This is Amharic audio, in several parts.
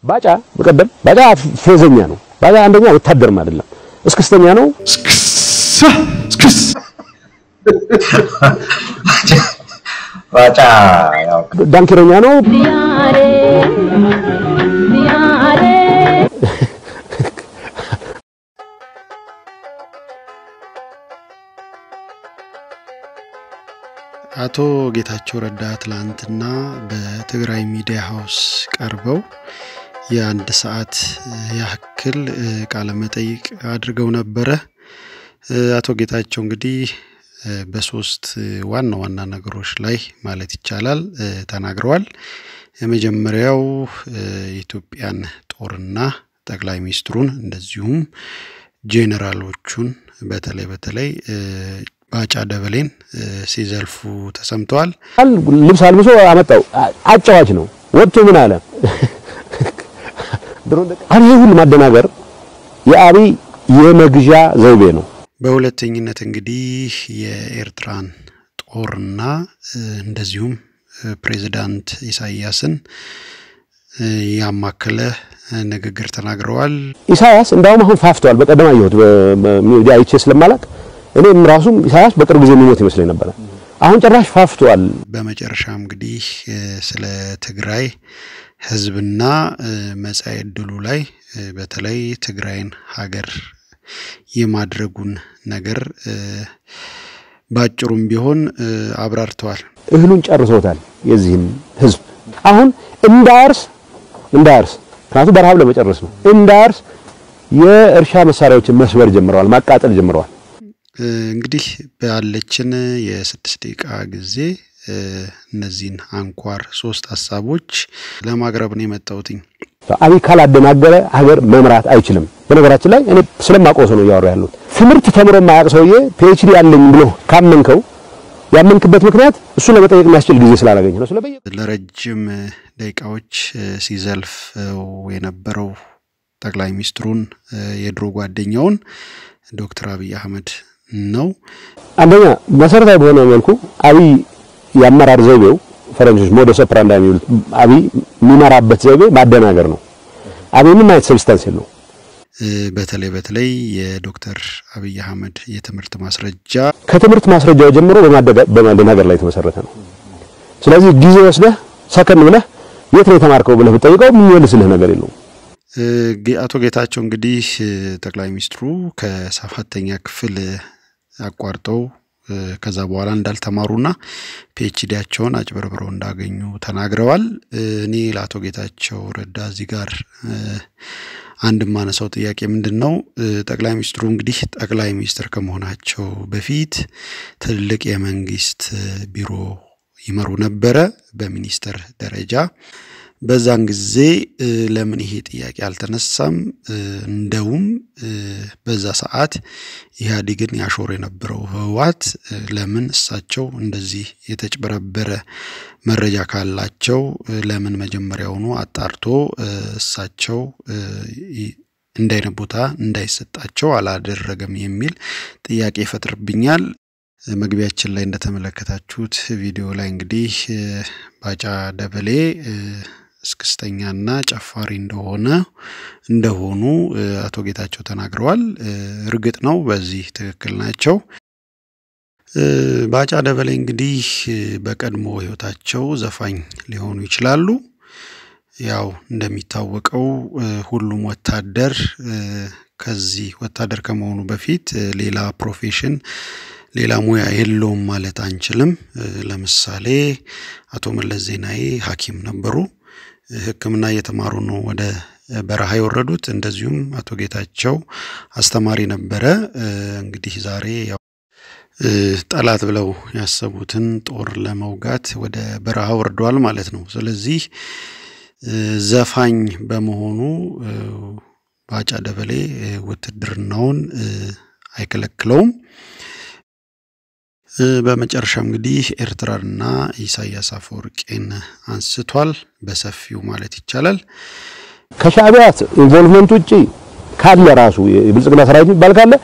ባጫ በቀደም ባጫ ፌዘኛ ነው። ባጫ አንደኛ ወታደርም አይደለም፣ እስክስተኛ ነው። ባጫ ያው ዳንኪረኛ ነው። አቶ ጌታቸው ረዳ ትላንትና በትግራይ ሚዲያ ሀውስ ቀርበው የአንድ ሰዓት ያክል ቃለ መጠይቅ አድርገው ነበረ። አቶ ጌታቸው እንግዲህ በሶስት ዋና ዋና ነገሮች ላይ ማለት ይቻላል ተናግረዋል። የመጀመሪያው የኢትዮጵያን ጦርና ጠቅላይ ሚኒስትሩን እንደዚሁም ጄኔራሎቹን በተለይ በተለይ ባጫ ደበሌን ሲዘልፉ ተሰምተዋል። ልብስ አልብሶ አመጣው። አጫዋች ነው። ወጥቶ ምን አለ? አሁን ይህ ሁሉ ማደናገር የአብይ የመግዣ ዘይቤ ነው። በሁለተኝነት እንግዲህ የኤርትራን ጦርና እንደዚሁም ፕሬዚዳንት ኢሳያስን ያማከለ ንግግር ተናግረዋል። ኢሳያስ እንዳውም አሁን ፋፍተዋል። በቀደም አየሁት በሚዲያ አይቼ ስለማላቅ እኔም ራሱም ኢሳያስ በቅርብ ጊዜ የሚሞት ይመስለኝ ነበረ። አሁን ጭራሽ ፋፍተዋል። በመጨረሻም እንግዲህ ስለ ትግራይ ሕዝብና መጻኢ ዕድሉ ላይ በተለይ ትግራይን ሀገር የማድረጉን ነገር ባጭሩም ቢሆን አብራርተዋል። እህሉን ጨርሰውታል። የዚህን ህዝብ አሁን እንዳያርስ እንዳያርስ ምክንያቱም በረሃብ ለመጨረስ ነው። እንዳያርስ የእርሻ መሳሪያዎችን መስበር ጀምረዋል፣ ማቃጠል ጀምረዋል። እንግዲህ ባለችን የስድስት ደቂቃ ጊዜ እነዚህን አንኳር ሶስት ሀሳቦች ለማቅረብ ነው የመጣሁትኝ። አብይ ካላደናገረ ሀገር መምራት አይችልም። በነገራችን ላይ እኔ ስለማውቀው ሰው ነው እያወራ ያሉት። ትምህርት ተምሮ የማያውቅ ሰውዬ ፒኤችዲ ያለኝ ብሎ ካመንከው ያመንክበት ምክንያት እሱ ለመጠየቅ የሚያስችል ጊዜ ስላላገኘ ነው። ስለበየ ለረጅም ደቂቃዎች ሲዘልፍ የነበረው ጠቅላይ ሚኒስትሩን የድሮ ጓደኛውን ዶክተር አብይ አህመድ ነው። አንደኛ መሰረታዊ በሆነ መልኩ አብይ የአመራር ዘይቤው ፈረንጆች ሞደስ ኦፕራንዲ የሚሉት አብይ የሚመራበት ዘይቤ ማደናገር ነው። አብይ ምን አይነት ሰብስታንስ የለው። በተለይ በተለይ የዶክተር አብይ አህመድ የትምህርት ማስረጃ ከትምህርት ማስረጃው ጀምሮ በማደናገር ላይ የተመሰረተ ነው። ስለዚህ ጊዜ ወስደህ ሰከን ብለህ የት ነው የተማርከው ብለህ ብጠይቀው የሚመልስልህ ነገር የለውም። አቶ ጌታቸው እንግዲህ ጠቅላይ ሚኒስትሩ ከሰባተኛ ክፍል አቋርጠው ከዛ በኋላ እንዳልተማሩና ፒኤችዲያቸውን አጭበርብረው እንዳገኙ ተናግረዋል። እኔ ለአቶ ጌታቸው ረዳ እዚህ ጋር አንድ የማነሳው ጥያቄ ምንድን ነው? ጠቅላይ ሚኒስትሩ እንግዲህ ጠቅላይ ሚኒስትር ከመሆናቸው በፊት ትልቅ የመንግስት ቢሮ ይመሩ ነበረ በሚኒስትር ደረጃ። በዛን ጊዜ ለምን ይሄ ጥያቄ አልተነሳም? እንደውም በዛ ሰዓት ኢህአዴግን ያሾር የነበረው ህወሓት ለምን እሳቸው እንደዚህ የተጭበረበረ መረጃ ካላቸው ለምን መጀመሪያውኑ አጣርቶ እሳቸው እንዲህ አይነት ቦታ እንዳይሰጣቸው አላደረገም የሚል ጥያቄ ይፈጥርብኛል። መግቢያችን ላይ እንደተመለከታችሁት ቪዲዮ ላይ እንግዲህ ባጫ ደበሌ እስክስተኛና ጨፋሪ እንደሆነ እንደሆኑ አቶ ጌታቸው ተናግረዋል። እርግጥ ነው በዚህ ትክክል ናቸው። ባጫ ደበሌ እንግዲህ በቀድሞ ህይወታቸው ዘፋኝ ሊሆኑ ይችላሉ። ያው እንደሚታወቀው ሁሉም ወታደር ከዚህ ወታደር ከመሆኑ በፊት ሌላ ፕሮፌሽን ሌላ ሙያ የለውም ማለት አንችልም። ለምሳሌ አቶ መለስ ዜናዊ ሐኪም ነበሩ። ሕክምና እየተማሩ ነው ወደ በረሃ የወረዱት። እንደዚሁም አቶ ጌታቸው አስተማሪ ነበረ። እንግዲህ ዛሬ ያው ጠላት ብለው ያሰቡትን ጦር ለመውጋት ወደ በረሃ ወርደዋል ማለት ነው። ስለዚህ ዘፋኝ በመሆኑ ባጫ ደበሌ ውትድርናውን አይከለክለውም። በመጨረሻ እንግዲህ ኤርትራንና ኢሳያስ አፈወርቄን አንስቷል በሰፊው ማለት ይቻላል። ከሻዕቢያ ኢንቮልቭመንት ውጪ ካለ ራሱ የብልጽግና ሰራዊት የሚባል ካለ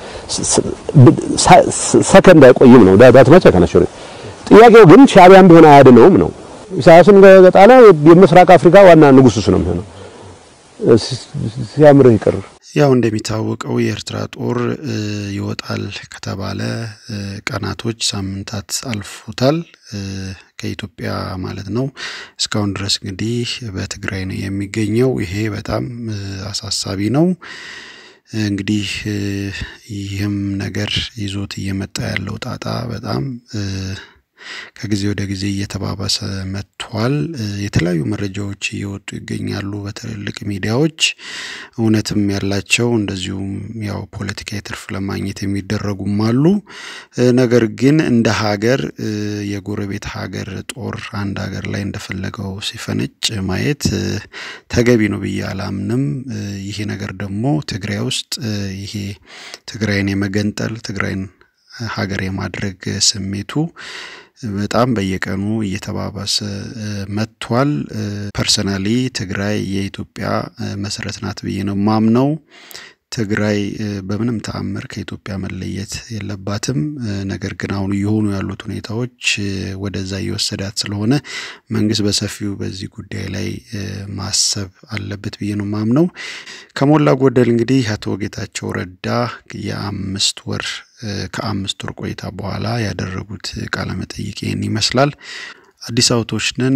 ሰከንድ አይቆይም ነው ዳታት መቸ ከነሽሩ ጥያቄው ግን ሻዕቢያም ቢሆን አያድነውም ነው። ኢሳያስን ከጣለ የምስራቅ አፍሪካ ዋና ንጉስ እሱ ነው የሚሆነው። ሲያምርህ ይቅር። ያው እንደሚታወቀው የኤርትራ ጦር ይወጣል ከተባለ ቀናቶች፣ ሳምንታት አልፎታል ከኢትዮጵያ ማለት ነው። እስካሁን ድረስ እንግዲህ በትግራይ ነው የሚገኘው። ይሄ በጣም አሳሳቢ ነው። እንግዲህ ይህም ነገር ይዞት እየመጣ ያለው ጣጣ በጣም ከጊዜ ወደ ጊዜ እየተባባሰ መጥቷል። የተለያዩ መረጃዎች እየወጡ ይገኛሉ በትልልቅ ሚዲያዎች እውነትም ያላቸው እንደዚሁም ያው ፖለቲካዊ ትርፍ ለማግኘት የሚደረጉም አሉ። ነገር ግን እንደ ሀገር የጎረቤት ሀገር ጦር አንድ ሀገር ላይ እንደፈለገው ሲፈነጭ ማየት ተገቢ ነው ብዬ አላምንም። ይሄ ነገር ደግሞ ትግራይ ውስጥ ይሄ ትግራይን የመገንጠል ትግራይን ሀገር የማድረግ ስሜቱ በጣም በየቀኑ እየተባባሰ መጥቷል። ፐርሰናሊ ትግራይ የኢትዮጵያ መሰረት ናት ብዬ ነው ማምነው። ትግራይ በምንም ተአምር ከኢትዮጵያ መለየት የለባትም። ነገር ግን አሁን እየሆኑ ያሉት ሁኔታዎች ወደዛ እየወሰዳት ስለሆነ መንግስት በሰፊው በዚህ ጉዳይ ላይ ማሰብ አለበት ብዬ ነው ማምነው። ከሞላ ጎደል እንግዲህ አቶ ጌታቸው ረዳ የአምስት ወር ከአምስት ወር ቆይታ በኋላ ያደረጉት ቃለ መጠይቅ ይህን ይመስላል። አዲስ አበቦች ነን።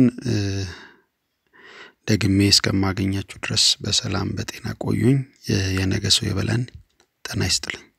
ደግሜ እስከማገኛችሁ ድረስ በሰላም በጤና ቆዩኝ። የነገ ሰው ይበለን። ጤና ይስጥልኝ።